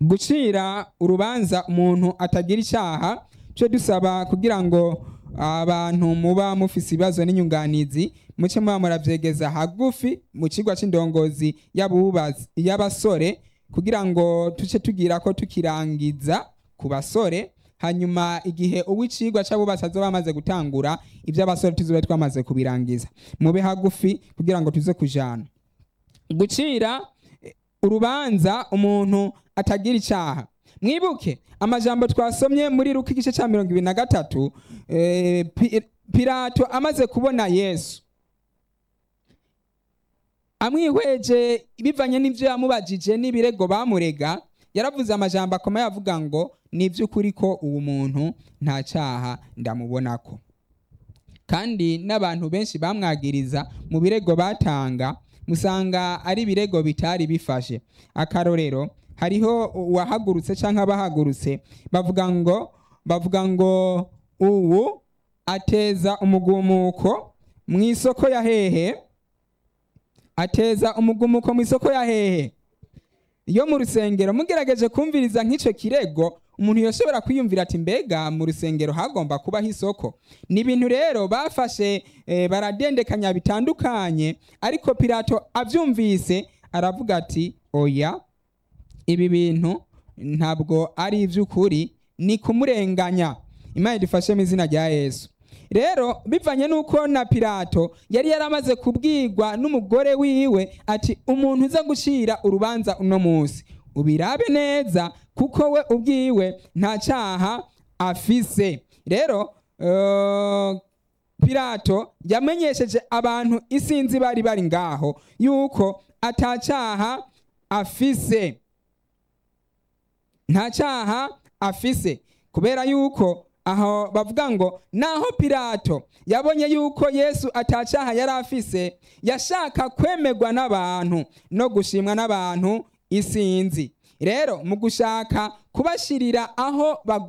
gucira urubanza umuntu atagira icyaha cyo dusaba kugira ngo abantu muba mufise ibibazo n'inyunganizi muce muba muravyegeza hagufi mu kigwa c'indongozi y'abubazi- y'abasore kugira ngo tuce tugira ko tukirangiza ku basore hanyuma igihe uw'icigwa c'abubatsi azoba amaze gutangura ivy'abasore tuzobe twamaze kubirangiza mube hagufi kugira ngo tuze kujana gucira eh, urubanza umuntu atagira icyaha mwibuke amajambo twasomye muri ruka igice cya mirongo ibiri na gatatu eh, Pi- pilato amaze kubona yesu amwihweje bivanye n'ibyo yamubajije n'ibirego bamurega yaravuze amajambo akomeye avuga ngo ni iby'ukuri ko uwo muntu nta cyaha ndamubonako kandi n'abantu benshi bamwagiriza mu birego batanga musanga ari ibirego bitari bifashe akarorero hariho uwahagurutse cyangwa abahagurutse bavuga ngo bavuga ngo uwu ateza umugumuko mu isoko ya hehe ateza umugumuko mu isoko ya hehe iyo mu rusengero mugerageje kumviriza nk'icyo kirego umuntu yashobora kwiyumvira ati mbega mu rusengero hagomba kubaho isoko ni ibintu rero bafashe eh, baradendekanya bitandukanye ariko pilato abyumvise aravuga ati oya ibi bintu ntabwo ari iby'ukuri ni kumurenganya imana idufashe mu izina rya yesu rero bivanye n'uko na pilato yari yaramaze kubwirwa n'umugore wiwe ati umuntu uza gucira urubanza uno munsi ubirabe neza kuko we ubwiwe nta cyaha afise rero eh, pilato yamenyesheje abantu isinzi bari bari ngaho yuko atacyaha afise nta cyaha afise kubera yuko aho bavuga ngo naho pilato yabonye yuko yesu atacyaha yari afise yashaka kwemerwa n'abantu no gushimwa n'abantu isinzi rero mu gushaka kubashirira aho bagomba